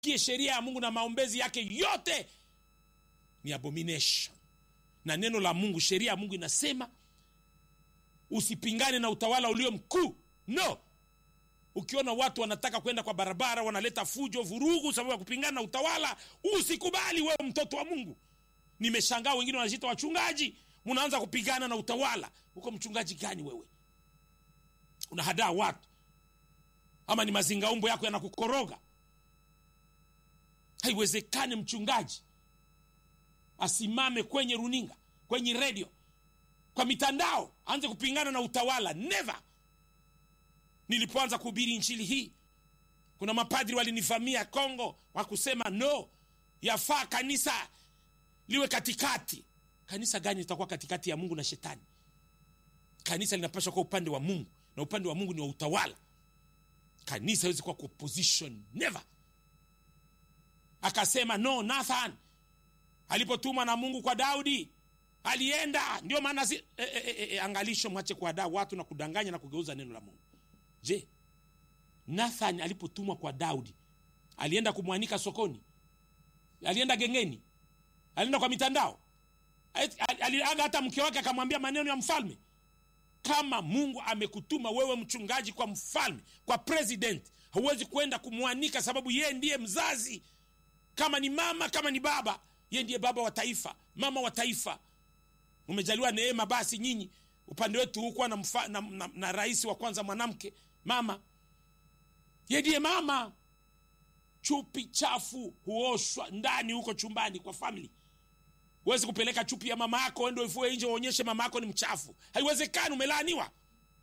usikie sheria ya mungu na maombezi yake yote ni abomination na neno la mungu sheria ya mungu inasema usipingane na utawala ulio mkuu no ukiona watu wanataka kwenda kwa barabara wanaleta fujo vurugu sababu ya kupingana na utawala usikubali wewe mtoto wa mungu nimeshangaa wengine wanajita wachungaji mnaanza kupigana na utawala huko mchungaji gani wewe unahadaa watu ama ni mazingaumbo yako yanakukoroga haiwezekani mchungaji asimame kwenye runinga kwenye redio kwa mitandao aanze kupingana na utawala never nilipoanza kuhubiri nchili hii kuna mapadri walinivamia kongo wakusema no yafaa kanisa liwe katikati kanisa gani litakuwa katikati ya mungu na shetani kanisa linapaswa kuwa upande wa mungu na upande wa mungu ni wa utawala kanisa hawezi kuwa kwa opposition never akasema no nathan alipotumwa na mungu kwa daudi alienda ndio maana si, e, e, e, e, angalisho mwache kuadaa watu na kudanganya na kugeuza neno la mungu je nathan alipotumwa kwa daudi alienda kumwanika sokoni alienda gengeni alienda kwa mitandao aliaga hata mke wake akamwambia maneno ya mfalme kama mungu amekutuma wewe mchungaji kwa mfalme kwa president hauwezi kwenda kumwanika sababu yeye ndiye mzazi kama ni mama kama ni baba yeye ndiye baba wa taifa mama wa taifa umejaliwa neema basi nyinyi upande wetu hukuwa na, mfa, na, na, na rais wa kwanza mwanamke mama ye ndiye mama chupi chafu huoshwa ndani huko chumbani kwa famili huwezi kupeleka chupi ya mama yako ende uifue nje uonyeshe mama yako ni mchafu haiwezekani umelaaniwa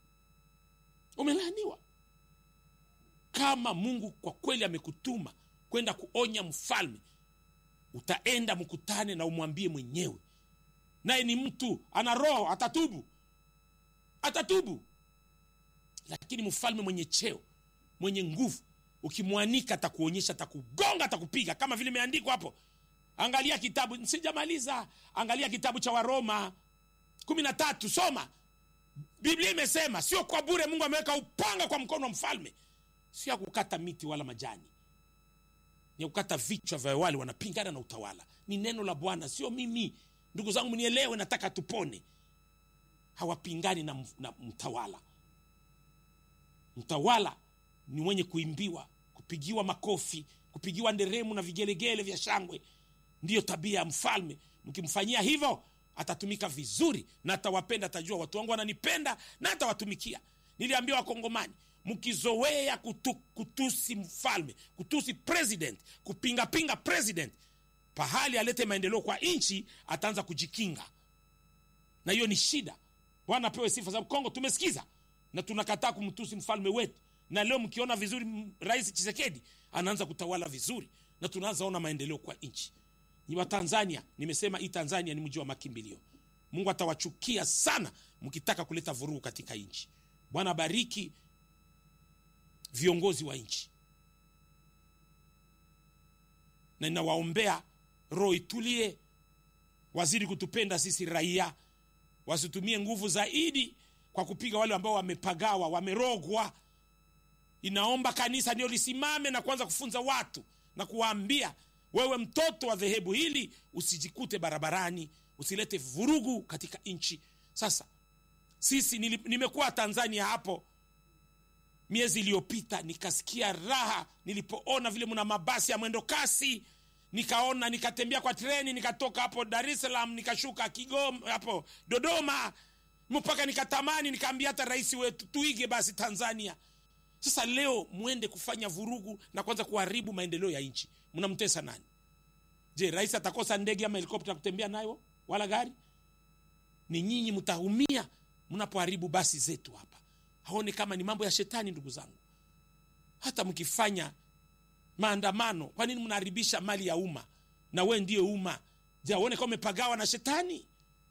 umelaaniwa kama mungu kwa kweli amekutuma kwenda kuonya mfalme utaenda mkutane na umwambie mwenyewe naye ni mtu ana roho atatubu atatubu lakini mfalme mwenye cheo mwenye nguvu ukimwanika atakuonyesha atakugonga atakupiga kama vile imeandikwa hapo angalia kitabu sijamaliza angalia kitabu cha waroma kumi na tatu soma biblia imesema sio kwa bure mungu ameweka upanga kwa mkono wa mfalme sio ya kukata miti wala majani ni ya kukata vichwa vya wale wanapingana na utawala ni neno la bwana sio mimi ndugu zangu mnielewe nataka tupone hawapingani na, na mtawala mtawala ni mwenye kuimbiwa kupigiwa makofi kupigiwa nderemu na vigelegele vya shangwe ndiyo tabia ya mfalme mkimfanyia hivyo atatumika vizuri na atawapenda atajua watu wangu wananipenda na atawatumikia niliambia wakongomani mkizoea kutu, kutusi mfalme kutusi president kupingapinga president pahali alete maendeleo kwa nchi ataanza kujikinga na hiyo ni shida bwana apewe sifa sababu kongo tumesikiza na tunakataa kumtusi mfalme wetu na leo mkiona vizuri rais chisekedi anaanza kutawala vizuri na tunaanza ona maendeleo kwa nchi ni wa tanzania nimesema hii tanzania ni mji wa makimbilio mungu atawachukia sana mkitaka kuleta vurugu katika nchi bwana bariki viongozi wa nchi na ninawaombea roho itulie wazidi kutupenda sisi raia wasitumie nguvu zaidi kwa kupiga wale ambao wamepagawa wamerogwa inaomba kanisa ndio lisimame na kuanza kufunza watu na kuwaambia wewe mtoto wa dhehebu hili usijikute barabarani usilete vurugu katika nchi sasa sisi nimekuwa tanzania hapo miezi iliyopita nikasikia raha nilipoona vile mna mabasi ya mwendo kasi nikaona nikatembea kwa treni nikatoka hapo dar es salaam nikashuka kigoma hapo dodoma mpaka nikatamani nikaambia hata rais wetu tuige basi tanzania sasa leo mwende kufanya vurugu na kwanza kuharibu maendeleo ya nchi mnamtesa nani je rais atakosa ndege ama helikopta kutembea nayo wala gari ni nyinyi mtaumia mnapoharibu basi zetu hapa haone kama ni mambo ya shetani ndugu zangu hata mkifanya maandamano kwa nini mnaharibisha mali ya umma na we ndiye umma je aone kama umepagawa na shetani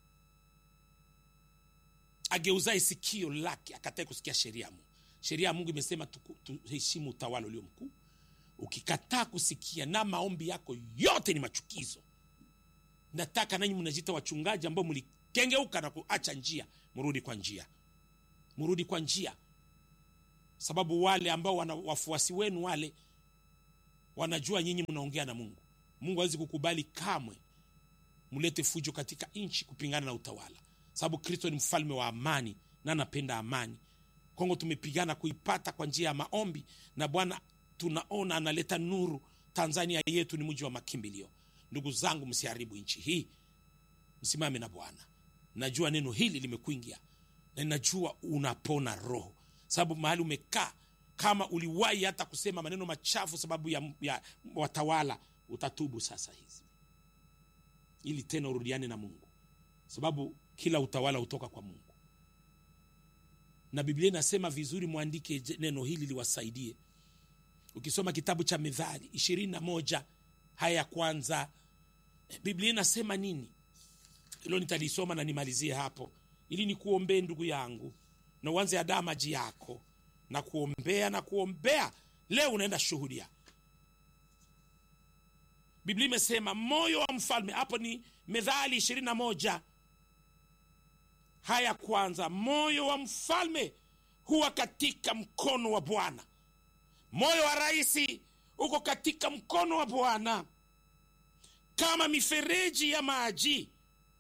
ageuzae sikio lake akatae kusikia sheria ya mungu sheria ya mungu imesema tuheshimu utawala ulio mkuu ukikataa kusikia na maombi yako yote ni machukizo nataka nanyi mnajita wachungaji ambao mlikengeuka na kuacha njia mrudi kwa njia mrudi kwa njia sababu wale ambao wana wafuasi wenu wale wanajua nyinyi mnaongea na mungu mungu hawezi kukubali kamwe mlete fujo katika nchi kupingana na utawala sababu kristo ni mfalme wa amani na anapenda amani kongo tumepigana kuipata kwa njia ya maombi na bwana tunaona analeta nuru tanzania yetu ni mji wa makimbilio ndugu zangu msiharibu nchi hii msimame na bwana najua neno hili limekuingia na ninajua unapona roho sababu mahali umekaa kama uliwahi hata kusema maneno machafu sababu ya, ya watawala utatubu sasa hizi ili tena urudiane na mungu sababu kila utawala hutoka kwa mungu na biblia inasema vizuri mwandike je- neno hili liwasaidie ukisoma kitabu cha mithali ishirini na moja haya ya kwanza biblia inasema nini hilo nitalisoma na nimalizie hapo ili nikuombee ndugu yangu na uanze adaa maji yako na kuombea na kuombea leo unaenda shuhudia biblia imesema moyo wa mfalme hapo ni methali ishirini na moja haya kwanza moyo wa mfalme huwa katika mkono wa bwana moyo wa raisi uko katika mkono wa bwana kama mifereji ya maji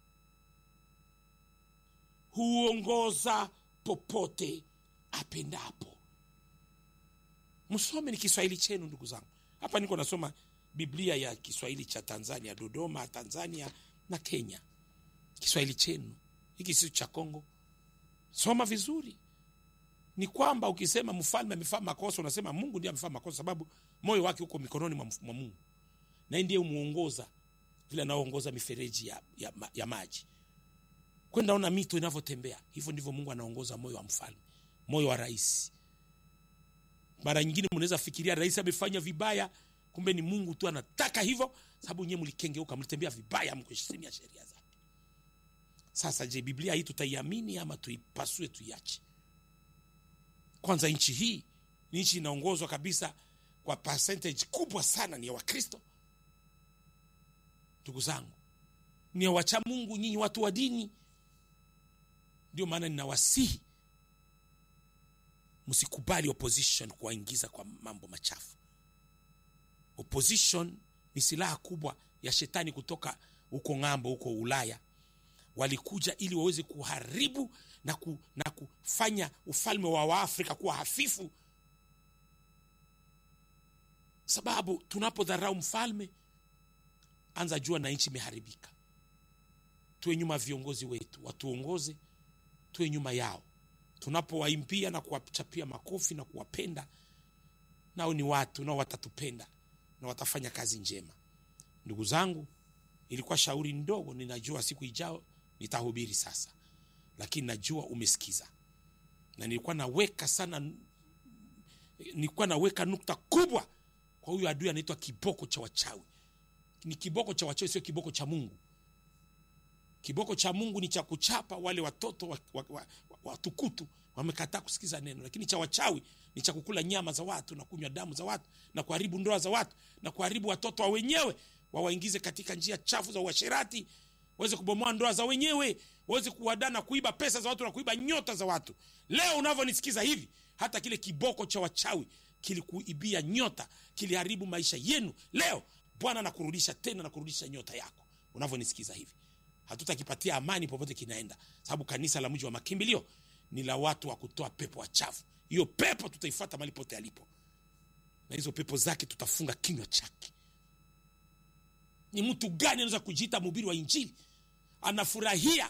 huongoza popote apendapo msome ni kiswahili chenu ndugu zangu hapa niko nasoma biblia ya kiswahili cha tanzania dodoma tanzania na kenya kiswahili chenu hiki sio cha kongo soma vizuri ni kwamba ukisema mfalme amefaa makosa unasema mungu ndiye amefaa makosa sababu moyo wake uko mikononi mwa mwa mungu naye ndiye umuongoza vile anaoongoza mifereji ya, ya, ma- ya maji kwenda ona mito inavyotembea hivyo ndivyo mungu anaongoza moyo wa mfalme moyo wa rais mara nyingine mnaweza fikiria rais amefanya vibaya kumbe ni mungu tu anataka hivyo sababu nyewe mlikengeuka mlitembea vibaya mkuheshimia sheria zake sasa je biblia hii tutaiamini ama tuipasue tuiache kwanza nchi hii ni nchi inaongozwa kabisa kwa percentage kubwa sana ni ya wakristo ndugu zangu ni ya wacha mungu nyinyi watu wa dini ndio maana ninawasihi msikubali opposition kuwaingiza kwa mambo machafu opposition ni silaha kubwa ya shetani kutoka huko ng'ambo huko ulaya walikuja ili waweze kuharibu na, ku, na kufanya ufalme wa waafrika kuwa hafifu sababu tunapodharau mfalme anza jua na nchi imeharibika tuwe nyuma ya viongozi wetu watuongoze tuwe nyuma yao tunapowaimbia na kuwachapia makofi na kuwapenda nao ni watu nao watatupenda na watafanya kazi njema ndugu zangu ilikuwa shauri ndogo ninajua siku ijao nitahubiri sasa lakini najua umesikiza na nilikuwa naweka sana nilikuwa naweka nukta kubwa kwa huyu adui anaitwa kiboko cha wachawi ni kiboko cha wachawi sio kiboko cha mungu kiboko cha mungu ni cha kuchapa wale watoto watukutu wa, wa, wa, watukutu wamekataa kusikiza neno lakini cha wachawi ni cha kukula nyama za watu na kunywa damu za watu na kuharibu ndoa za watu na kuharibu watoto wa wenyewe wawaingize katika njia chafu za uasherati waweze kubomoa ndoa za wenyewe waweze kuwadaa na kuiba pesa za watu na kuiba nyota za watu leo unavyonisikiza hivi hata kile kiboko cha wachawi kilikuibia nyota kiliharibu maisha yenu leo bwana nakurudisha tena na kurudisha nyota yako unavyonisikiza hivi hatutakipatia amani popote kinaenda sababu kanisa la mji wa makimbilio ni la watu wa kutoa pepo wachafu hiyo pepo tutaifuata mali pote alipo na hizo pepo zake tutafunga kinywa chake ni mtu gani anaweza kujiita mhubiri wa injili anafurahia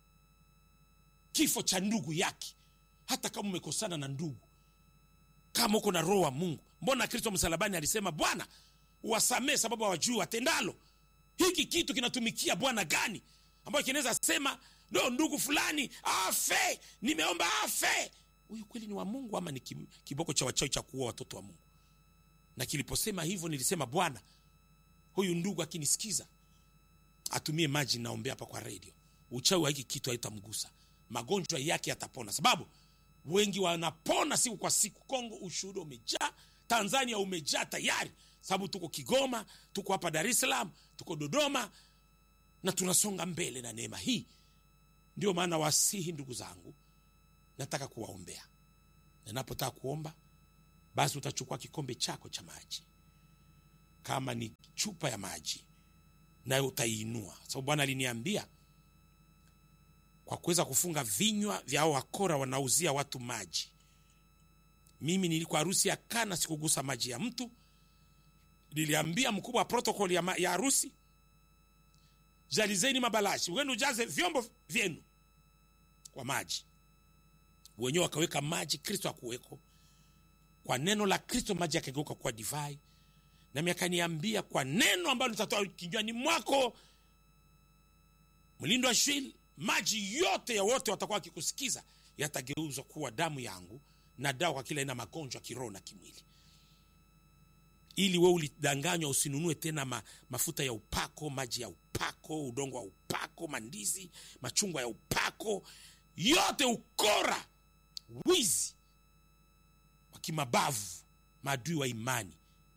kifo cha ndugu yake hata kama umekosana na ndugu kama uko na roho wa mungu mbona kristo msalabani alisema bwana uwasamee sababu hawajui watendalo hiki kitu kinatumikia bwana gani ambayo kinaweza sema no ndugu fulani afe nimeomba afe huyu kweli ni wa mungu ama ni kim- kiboko cha wachawi cha kuua watoto wa mungu na kiliposema hivyo nilisema bwana huyu ndugu akinisikiza atumie maji naombea hapa kwa redio uchawi wa hiki kitu haitamgusa magonjwa yake yatapona sababu wengi wanapona siku kwa siku kongo ushuhuda umejaa tanzania umejaa tayari sababu tuko kigoma tuko hapa dar es salaam tuko dodoma na tunasonga mbele na neema hii ndio maana wasihi ndugu zangu nataka kuwaombea ninapotaka kuomba basi utachukua kikombe chako cha maji kama ni chupa ya maji nayo utaiinua sababu bwana aliniambia kwa kuweza kufunga vinywa vya hao wakora wanauzia watu maji mimi nilikuwa harusi ya kana sikugusa maji ya mtu niliambia mkubwa wa protokoli ya, ma- ya harusi jalizeni mabalashi wenu ujaze vyombo vyenu kwa maji wenyewe wakaweka maji kristo akuweko kwa neno la kristo maji yakageuka kuwa divai nami akaniambia kwa neno ambalo litatoa kinywani mwako mlindo wa shwili maji yote ya wote watakuwa wakikusikiza yatageuzwa kuwa damu yangu na dawa kwa kila aina ya magonjwa kiroho na kimwili ili we ulidanganywa usinunue tena ma, mafuta ya upako maji ya upako udongo wa upako mandizi machungwa ya upako yote ukora wizi wa kimabavu maadui wa imani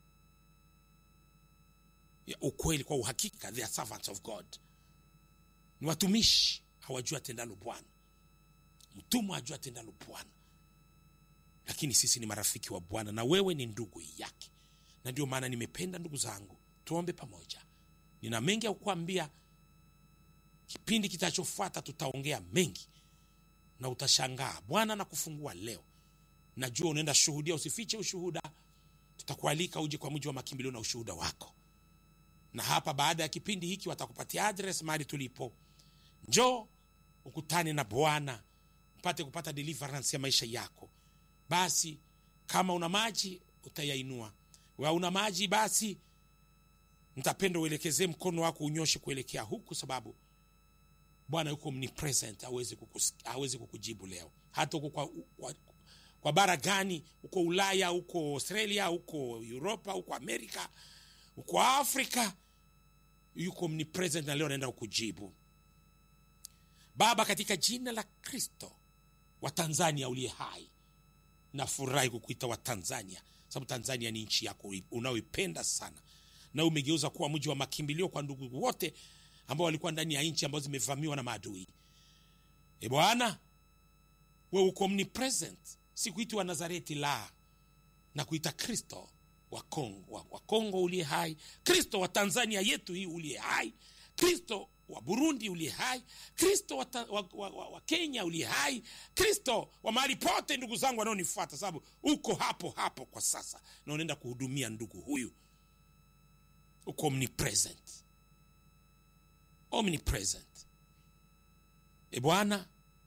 ya ukweli kwa uhakika they are servants of god ni watumishi hawajua atendalo bwana mtumwa ajua atendalo bwana lakini sisi ni marafiki wa bwana na wewe ni ndugu yake na ndio maana nimependa ndugu zangu tuombe pamoja nina mengi ya kukwambia kipindi kitachofuata tutaongea mengi na utashangaa bwana na kufungua leo najua unaenda shuhudia usifiche ushuhuda tutakualika uje kwa mji wa makimbilio na ushuhuda wako na hapa baada ya kipindi hiki watakupatia adres mahali tulipo njoo ukutane na bwana upate kupata deliverance ya maisha yako basi kama una maji utayainua wa una maji basi nitapenda uelekezee mkono wako unyoshe kuelekea huku sababu bwana yuko omnipresent hawezi kukus- hawezi kukujibu leo hata huko kwa, kwa, kwa bara gani huko ulaya huko australia huko uropa huko amerika huko afrika yuko omnipresent na leo anaenda kukujibu baba katika jina la kristo wa tanzania uliye hai nafurahi kukuita wa tanzania sababu tanzania ni nchi yako unaoipenda sana na umegeuza kuwa mji wa makimbilio kwa ndugu wote ambao walikuwa ndani ya nchi ambazo zimevamiwa na maadui e bwana we uko omnipresent sikuiti wa nazareti la na kuita kristo wa kongo wa, wa kongo uliye hai kristo wa tanzania yetu hii uliye hai kristo wa burundi uliye hai kristo wa, ta- wa, wa, wa, wa kenya uliye hai kristo wa mahali pote ndugu zangu wanaonifuata sababu uko hapo hapo kwa sasa na unaenda kuhudumia ndugu huyu uko omnipresent omnipresent e bwana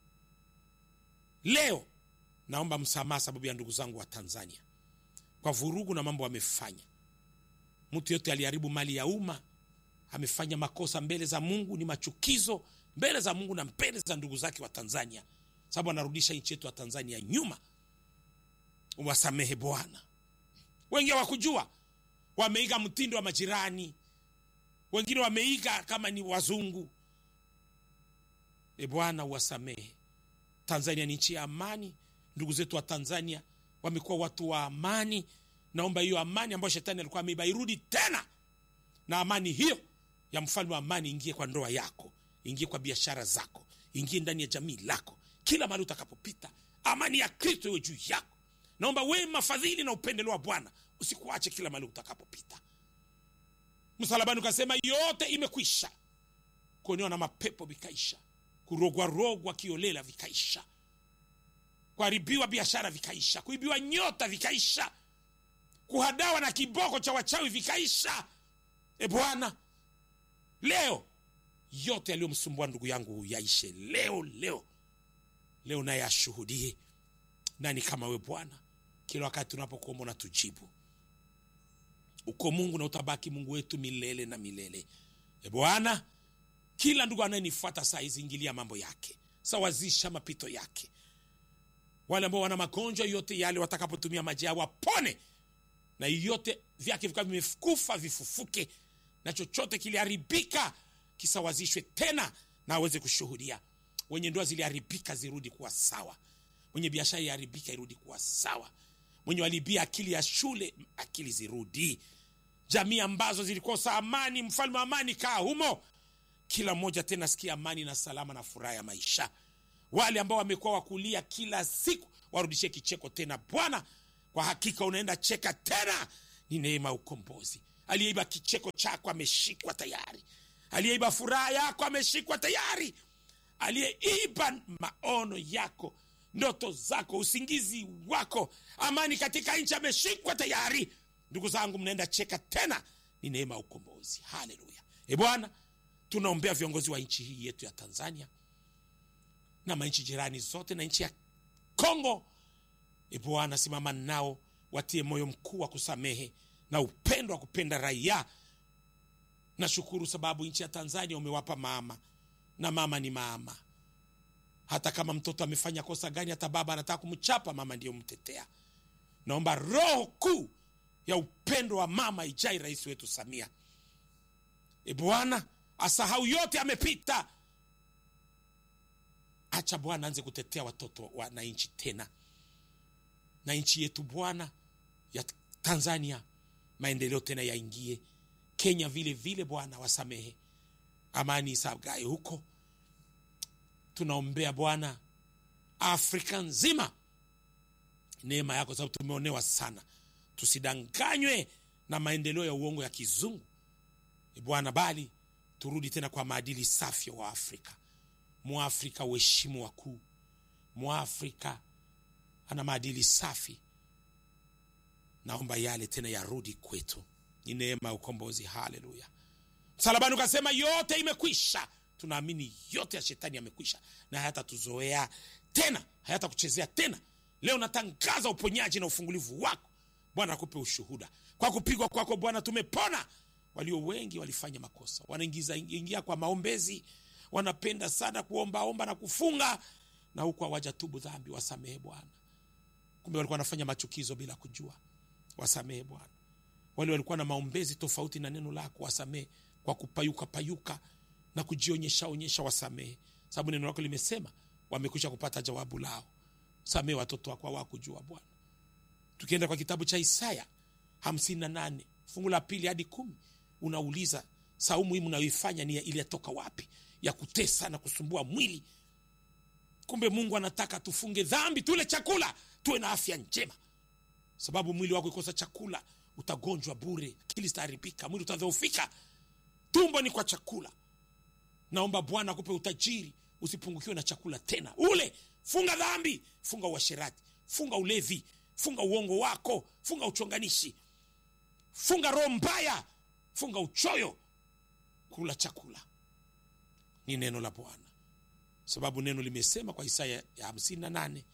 leo naomba msamaha sababu ya ndugu zangu wa tanzania kwa vurugu na mambo amefanya mtu yote aliharibu mali ya umma amefanya makosa mbele za mungu ni machukizo mbele za mungu na mbele za ndugu zake wa tanzania sababu anarudisha nchi yetu ya tanzania nyuma wasamehe bwana wengi hawakujua wameiga mtindo wa majirani wengine wameiga kama ni wazungu e bwana uwasamehe tanzania ni nchi ya amani ndugu zetu wa tanzania wamekuwa watu wa amani naomba hiyo amani ambayo shetani alikuwa ameiba irudi tena na amani hiyo ya mfalme wa amani ingie kwa ndoa yako ingie kwa biashara zako ingie ndani ya jamii lako kila mahali utakapopita amani ya kristo iwe juu yako naomba wema fadhili na upendeleo wa bwana usikuache kila mahali utakapopita msalabani ukasema yote imekwisha kuonewa na mapepo vikaisha kurogwarogwa kiolela vikaisha kuharibiwa biashara vikaisha kuibiwa nyota vikaisha kuhadawa na kiboko cha wachawi vikaisha e bwana leo yote yaliyomsumbua ndugu yangu huyu yaishe leo leo leo naye ashuhudie nani kama we bwana kila wakati tunapokuomba na tujibu uko mungu na utabaki mungu wetu milele na milele e bwana kila ndugu anayenifuata saa hizi ingilia mambo yake sawazisha mapito yake wale ambao wana magonjwa yote yale watakapotumia maji yao wapone na yote vyake vikawa vimekufa vifufuke na chochote kiliharibika kisawazishwe tena na aweze kushuhudia wenye ndoa ziliharibika zirudi kuwa sawa mwenye biashara iliharibika irudi kuwa sawa mwenye walibia akili ya shule akili zirudi jamii ambazo zilikosa amani mfalme wa amani kaa humo kila mmoja tena sikia amani na salama na furaha ya maisha wale ambao wamekuwa wakulia kila siku warudishie kicheko tena bwana kwa hakika unaenda cheka tena ni neema ya ukombozi aliyeiba kicheko chako ameshikwa tayari aliyeiba furaha yako ameshikwa tayari aliyeiba maono yako ndoto zako usingizi wako amani katika nchi ameshikwa tayari ndugu zangu mnaenda cheka tena ni neema ya ukombozi haleluya e bwana tunaombea viongozi wa nchi hii yetu ya tanzania na manchi jirani zote na nchi ya kongo e bwana simama nao watie moyo mkuu wa kusamehe na upendo wa kupenda raia nashukuru sababu nchi ya tanzania umewapa mama na mama ni mama hata kama mtoto amefanya kosa gani hata baba anataka kumchapa mama ndiyo mtetea naomba roho kuu ya upendo wa mama ijai rais wetu samia e bwana asahau yote amepita acha bwana anze kutetea watoto wa na nchi tena na nchi yetu bwana ya tanzania maendeleo tena yaingie kenya vile vile bwana wasamehe amani isagae huko tunaombea bwana afrika nzima neema yako sababu tumeonewa sana tusidanganywe na maendeleo ya uongo ya kizungu E bwana bali turudi tena kwa maadili safi wa afrika mwafrika uheshimu wakuu mwafrika ana maadili safi naomba yale tena yarudi kwetu ni neema ya ukombozi haleluya msalabani ukasema yote imekwisha tunaamini yote ya shetani yamekwisha na hayatatuzoea tena hayatakuchezea tena leo natangaza uponyaji na ufungulivu wako bwana akupe ushuhuda kwa kupigwa kwako bwana tumepona walio wengi walifanya makosa wanaingiza ingia kwa maombezi wanapenda sana kuombaomba na kufunga na huku hawajatubu dhambi wasamehe bwana kumbe walikuwa wanafanya machukizo bila kujua wasamehe bwana wale walikuwa na maombezi tofauti na neno lako wasamehe kwa kupayuka payuka na kujionyesha onyesha wasamehe sababu neno lako limesema wamekwisha kupata jawabu lao samehe watoto wako hawakujua bwana tukienda kwa kitabu cha isaya hamsini na nane fungu la pili hadi kumi unauliza saumu hii mnayoifanya ni iliyatoka wapi ya kutesa na kusumbua mwili kumbe mungu anataka tufunge dhambi tule chakula tuwe na afya njema sababu mwili wako ikosa chakula utagonjwa bure akili zitaharibika mwili utadhoofika tumbo ni kwa chakula naomba bwana akupe utajiri usipungukiwe na chakula tena ule funga dhambi funga uasherati funga ulevi funga uongo wako funga uchonganishi funga roho mbaya funga uchoyo kula chakula ni neno la bwana sababu neno limesema kwa isaya ya hamsini na nane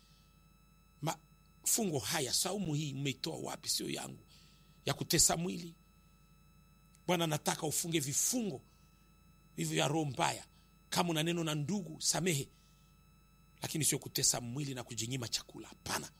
mafungo haya saumu hii mmeitoa wapi sio yangu ya kutesa mwili bwana nataka ufunge vifungo hivyo vya roho mbaya kama una neno na ndugu samehe lakini sio kutesa mwili na kujinyima chakula hapana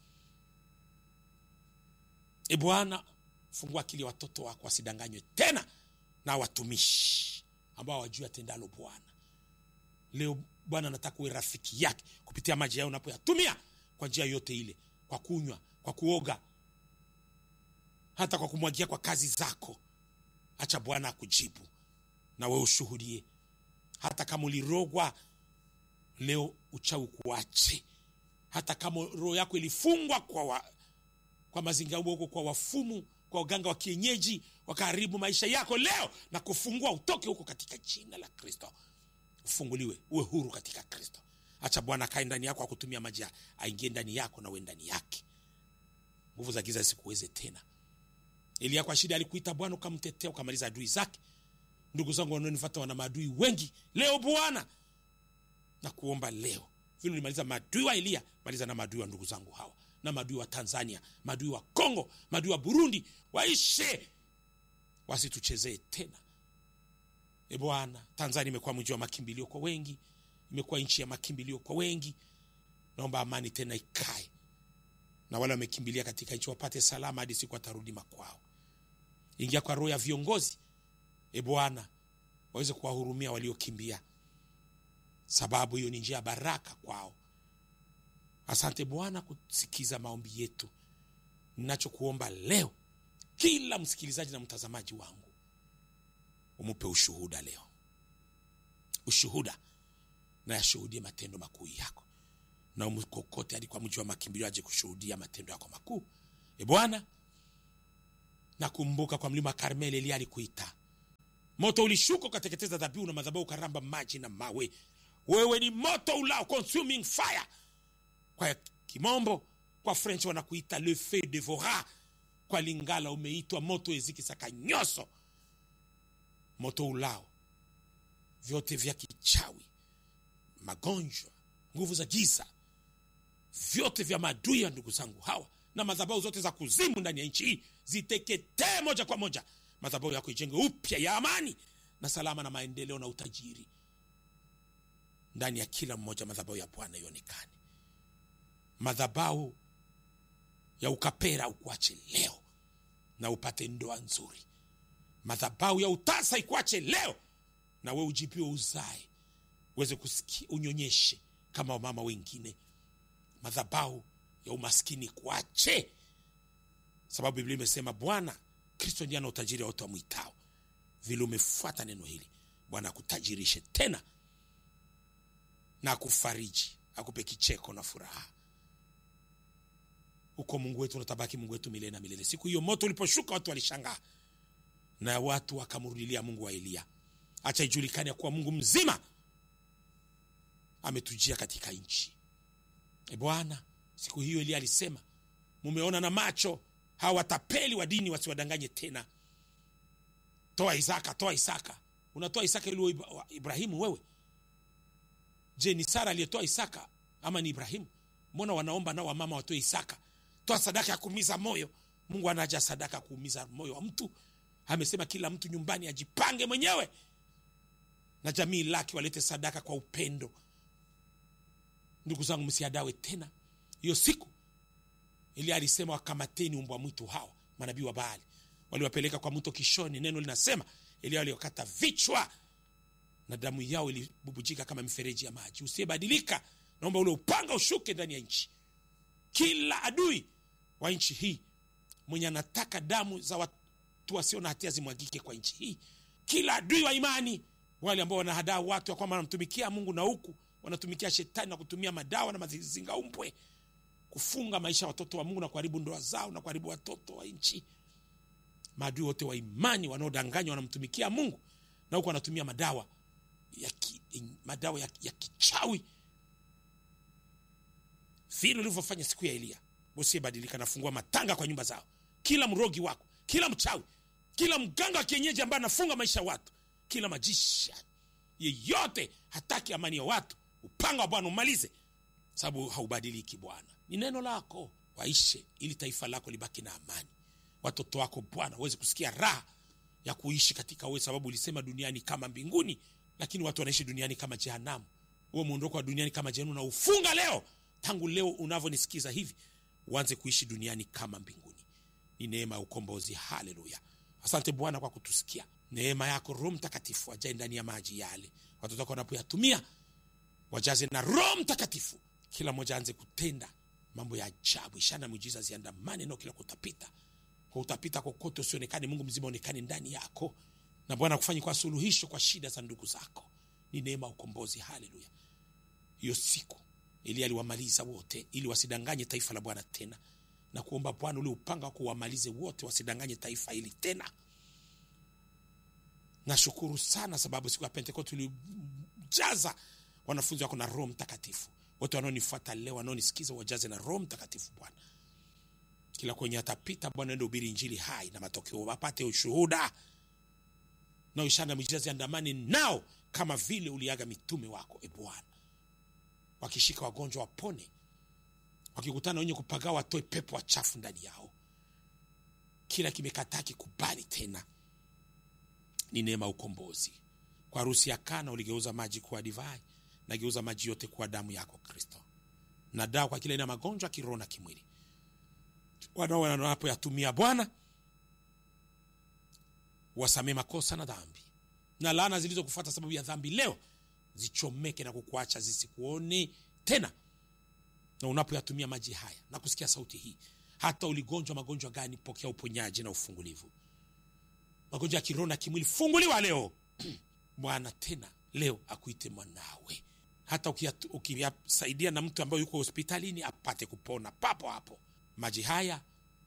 e bwana fungua akili ya watoto wako wasidanganywe tena na watumishi ambao hawajui atendalo bwana leo bwana nataka uwe rafiki yake kupitia maji yao unapoyatumia kwa njia yote ile kwa kunywa kwa kuoga hata kwa kumwagia kwa kazi zako acha bwana akujibu na we ushuhudie hata kama ulirogwa leo uchawi kuache hata kama roho yako ilifungwa kwa, wa, kwa mazingira huko kwa wafumu kwa waganga wa kienyeji wakaharibu maisha yako leo na kufungua utoke huko katika jina la kristo ufunguliwe uwe huru katika kristo acha bwana akae ndani yako akutumia maji aingie ndani yako na uwe ndani yake nguvu za giza zisikuweze tena elia kwa shida alikuita bwana ukamtetea ukamaliza adui zake ndugu zangu wanaonifata wana maadui wengi leo bwana na kuomba leo vile ulimaliza maadui wa elia maliza na maadui wa ndugu zangu hawa na maadui wa tanzania maadui wa congo maadui wa burundi waishe wasituchezee tena e bwana tanzania imekuwa mji wa makimbilio kwa wengi imekuwa nchi ya makimbilio kwa wengi naomba amani tena ikae na wale wamekimbilia katika nchi wapate salama hadi siku watarudi makwao ingia kwa roho ya viongozi e bwana waweze kuwahurumia waliokimbia sababu hiyo ni njia ya baraka kwao asante bwana kusikiza maombi yetu ninachokuomba leo kila msikilizaji na mtazamaji wangu umupe ushuhuda leo ushuhuda na yashuhudie matendo makuu yako na umkokote hadi kwa mji wa makimbilio aje kushuhudia matendo yako makuu e bwana nakumbuka kwa mlima karmeli eliya alikuita moto ulishuka ukateketeza dhabihu na madhabahu ukaramba maji na mawe wewe ni moto ulao consuming fire kwa kimombo kwa french wanakuita le feu devora kwa lingala umeitwa moto ezikisaka nyoso moto ulao vyote vya kichawi magonjwa nguvu za giza vyote vya maadui ya ndugu zangu hawa na madhabahu zote za kuzimu ndani ya nchi hii ziteketee moja kwa moja madhabahu yako ijenge upya ya amani na salama na maendeleo na utajiri ndani ya kila mmoja madhabahu ya bwana ionekane madhabahu ya ukapera ukuache leo na upate ndoa nzuri madhabahu ya utasa ikuache leo na we ujipiwe uzae uweze kusikia unyonyeshe kama wamama wengine madhabahu ya umaskini kuache sababu biblia imesema bwana kristo ndiye ana utajiri wote wamwitao vile umefuata neno hili bwana akutajirishe tena na akufariji akupe kicheko na furaha huko mungu wetu unatabaki mungu wetu milele na milele siku hiyo moto uliposhuka watu walishangaa na watu wakamrudilia mungu wa eliya acha ijulikane ya kuwa mungu mzima ametujia katika nchi e bwana siku hiyo eliya alisema mumeona na macho hawa watapeli wa dini wasiwadanganye tena toa isaka toa isaka unatoa isaka ili uwe Ibra- wa- ibrahimu wewe je ni sara aliyetoa isaka ama ni ibrahimu mbona wanaomba nao wamama watoe isaka toa sadaka ya kuumiza moyo mungu anaja sadaka ya kuumiza moyo wa mtu amesema kila mtu nyumbani ajipange mwenyewe na jamii lake walete sadaka kwa upendo ndugu zangu msiadawe tena hiyo siku ili alisema wakamateni umbwa mwitu hawa manabii wa baali waliwapeleka kwa mto kishoni neno linasema ili waliokata vichwa na damu yao ilibubujika kama mifereji ya maji usiyebadilika naomba ule upanga ushuke ndani ya nchi kila adui wa nchi hii mwenye anataka damu za watu wasio na hatia zimwagike kwa nchi hii kila adui wa imani wale ambao wanahadaa watu ya kwamba wanamtumikia mungu na huku wanatumikia shetani na kutumia madawa na mazingaumbwe kufunga maisha ya watoto wa mungu na kuharibu ndoa zao na kuharibu watoto wa nchi maadui wote wa imani wanaodanganywa wanamtumikia mungu na huku wanatumia madawa ya ki, madawa ya, ya kichawi vile ulivyofanya siku ya eliya usiyebadilika nafungua matanga kwa nyumba zao kila mrogi wako kila mchawi kila mganga wa kienyeji ambaye anafunga maisha ya watu kila majisha yeyote hataki amani ya watu upanga wa bwana umalize sababu haubadiliki bwana ni neno lako waishe ili taifa lako libaki na amani watoto wako bwana waweze kusikia raha ya kuishi katika wewe sababu ulisema duniani kama mbinguni lakini watu wanaishi duniani kama jehanamu huo mwondoko wa duniani kama jehanamu na ufunga leo tangu leo unavyonisikiza hivi uanze kuishi duniani kama mbinguni ni neema ya ukombozi haleluya asante bwana kwa kutusikia neema yako roho mtakatifu ajae ndani ya maji yale watoto wako wanapoyatumia wajaze na roho mtakatifu kila mmoja aanze kutenda mambo ya ajabu ishara na miujiza ziandamane nao kila kutapita kwa utapita kokote usionekane mungu mzima onekane ndani yako na bwana kufanya kwa suluhisho kwa shida za ndugu zako ni neema ya ukombozi haleluya hiyo siku ili aliwamaliza wote ili wasidanganye taifa la bwana tena na kuomba bwana ule upanga wako uwamalize wote wasidanganye taifa hili tena nashukuru sana sababu siku ya pentekoste ulijaza wanafunzi wako na roho mtakatifu wote wanaonifuata leo wanaonisikiza wajaze na roho mtakatifu bwana kila kwenye atapita bwana ende ubiri injili hai na matokeo wapate ushuhuda na ishara na miujiza ziandamane nao kama vile uliaga mitume wako e bwana wakishika wagonjwa wapone wakikutana wenye kupagaa watoe pepo wachafu ndani yao kila kimekataa kikubali tena ni neema ya ukombozi kwa harusi ya kana uligeuza maji kuwa divai nageuza maji yote kuwa damu yako kristo na dawa kwa kila aina ya magonjwa kiroho na kimwili wanao wanapoyatumia bwana wasamee makosa na dhambi na laana zilizokufuata sababu ya dhambi leo zichomeke na kukuacha zisikuone tena na unapoyatumia maji haya na kusikia sauti hii hata uligonjwa magonjwa gani pokea uponyaji na ufungulivu magonjwa ya kiroho na kimwili funguliwa leo bwana tena leo akuite mwanawe hata ukiyatu- ukiyasaidia na mtu ambaye yuko hospitalini apate kupona papo hapo maji haya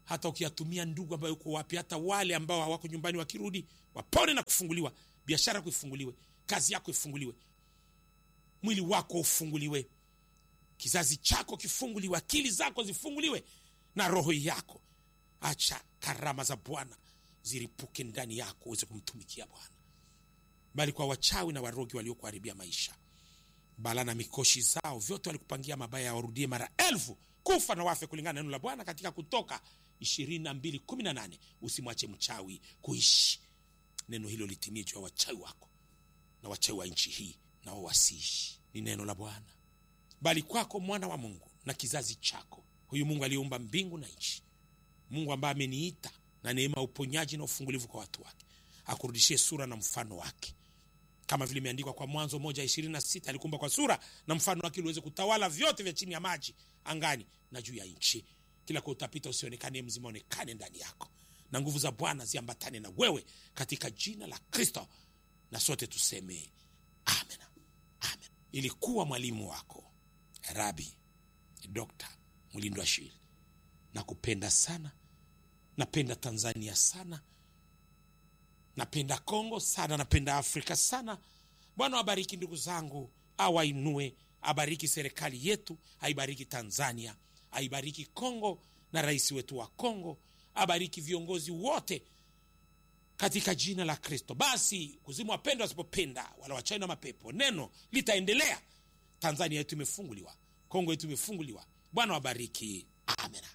hata ukiyatumia ndugu ambayo uko wapi hata wale ambao hawako nyumbani wakirudi wapone na kufunguliwa biashara yako ifunguliwe kazi yako ifunguliwe mwili wako ufunguliwe kizazi chako kifunguliwe akili zako zifunguliwe na roho yako acha karama za bwana ziripuke ndani yako uweze kumtumikia bwana bali kwa wachawi na warogi waliokuharibia maisha bala na mikoshi zao vyote walikupangia mabaya warudie mara elfu kufa na wafe kulingana na neno la bwana katika kutoka 2218 usimwache mchawi kuishi neno hilo litimie juu ya wachawi wako na wachawi wa nchi hii nao wasiishi ni neno la bwana bali kwako mwana wa mungu na kizazi chako huyu mungu aliyeumba mbingu na nchi mungu ambaye ameniita na neema ya uponyaji na ufungulivu kwa watu wake akurudishie sura na mfano wake kama vile imeandikwa kwa mwanzo moja ishirini na sita alikumba kwa sura na mfano wake ili uweze kutawala vyote vya chini ya maji angani na juu ya nchi kila kwa utapita usionekane mzima onekane ndani yako na nguvu za bwana ziambatane na wewe katika jina la kristo na sote tuseme amen amen ilikuwa mwalimu wako rabi dokta mlindo ashili nakupenda sana napenda tanzania sana napenda kongo sana napenda afrika sana bwana wabariki ndugu zangu awainue abariki serikali yetu aibariki tanzania aibariki kongo na rais wetu wa kongo abariki viongozi wote katika jina la kristo basi kuzimu wapenda wasipopenda wala wachai na mapepo neno litaendelea tanzania yetu imefunguliwa kongo yetu imefunguliwa bwana wabariki amena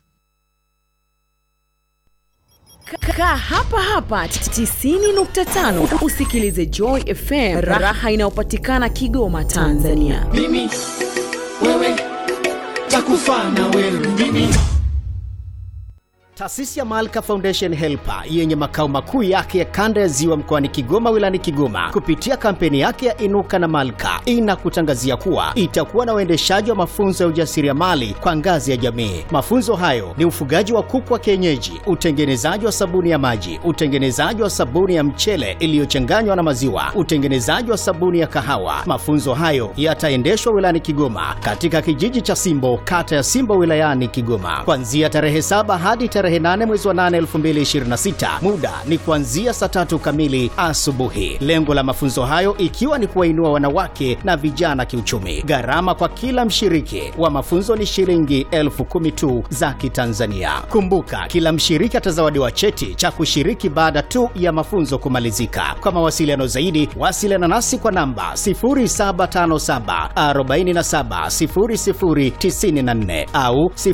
kaa hapa hapa 90.5 usikilize joy fm raha inayopatikana kigoma tanzania mimi wewe takufa na wewe mimi Taasisi ya Malka Foundation Helper yenye makao makuu yake ya kanda ya Ziwa mkoani Kigoma wilayani Kigoma kupitia kampeni yake ya Inuka na Malka inakutangazia kuwa itakuwa na uendeshaji wa mafunzo ya ujasiriamali kwa ngazi ya jamii. Mafunzo hayo ni ufugaji wa kuku wa kienyeji, utengenezaji wa sabuni ya maji, utengenezaji wa sabuni ya mchele iliyochanganywa na maziwa, utengenezaji wa sabuni ya kahawa. Mafunzo hayo yataendeshwa wilayani Kigoma katika kijiji cha Simbo, kata ya Simbo wilayani Kigoma kuanzia tarehe saba hadi tarehe 8 mwezi wa 8 2026. Muda ni kuanzia saa tatu kamili asubuhi. Lengo la mafunzo hayo ikiwa ni kuwainua wanawake na vijana kiuchumi. Gharama kwa kila mshiriki wa mafunzo ni shilingi elfu kumi tu za Kitanzania. Kumbuka, kila mshiriki atazawadiwa cheti cha kushiriki baada tu ya mafunzo kumalizika. Kwa mawasiliano zaidi, wasiliana nasi kwa namba 0757 47 0094 au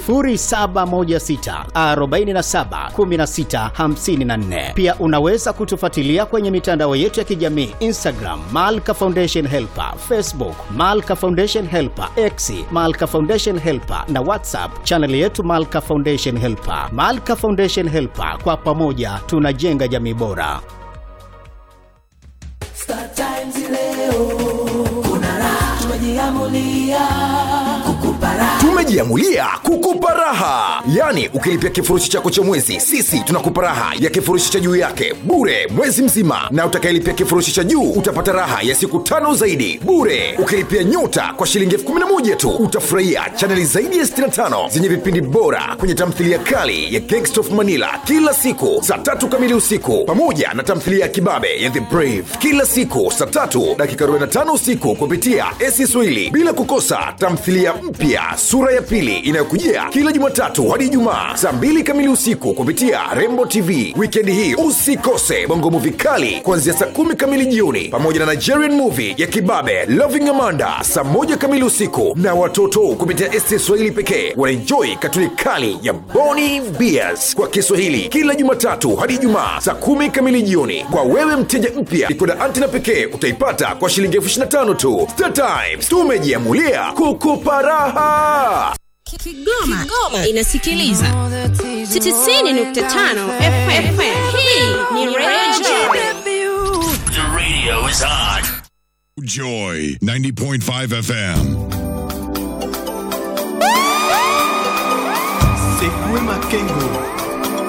0716 47 16 54. Pia unaweza kutufuatilia kwenye mitandao yetu ya kijamii Instagram Malka Foundation Helper, Facebook Malka Foundation Helper, X Malka Foundation Helper na WhatsApp chaneli yetu Malka Foundation Helper. Malka Foundation Helper, kwa pamoja tunajenga jamii bora. Star Times leo kuna raha tumejiamulia kukupa raha tumejiamulia kukupa raha yaani ukilipia kifurushi chako cha mwezi sisi tunakupa raha ya kifurushi cha juu yake bure mwezi mzima na utakayelipia kifurushi cha juu utapata raha ya siku tano zaidi bure ukilipia nyota kwa shilingi elfu kumi na moja tu utafurahia chaneli zaidi ya 65 zenye vipindi bora kwenye tamthilia kali ya Gangsta of manila kila siku saa tatu kamili usiku pamoja na tamthilia ya kibabe ya the brave kila siku saa tatu dakika 45 usiku kupitia esi swahili bila kukosa tamthilia mpya sura ya pili inayokujia kila jumatatu hadi ijumaa saa mbili kamili usiku kupitia rembo tv wikendi hii usikose bongo muvi kali kuanzia saa kumi kamili jioni pamoja na nigerian movie ya kibabe loving amanda saa moja kamili usiku na watoto kupitia esti swahili pekee wanaenjoi katuni kali ya boni beers kwa kiswahili kila jumatatu hadi ijumaa saa kumi kamili jioni kwa wewe mteja mpya ikoda antina pekee utaipata kwa shilingi elfu 25 tu Star Times tumejiamulia kukupa raha Kigoma, Kigoma inasikiliza 90.5 FM. Hii ni Radio The radio is on. Joy 90.5 FM. Sekwe Makengo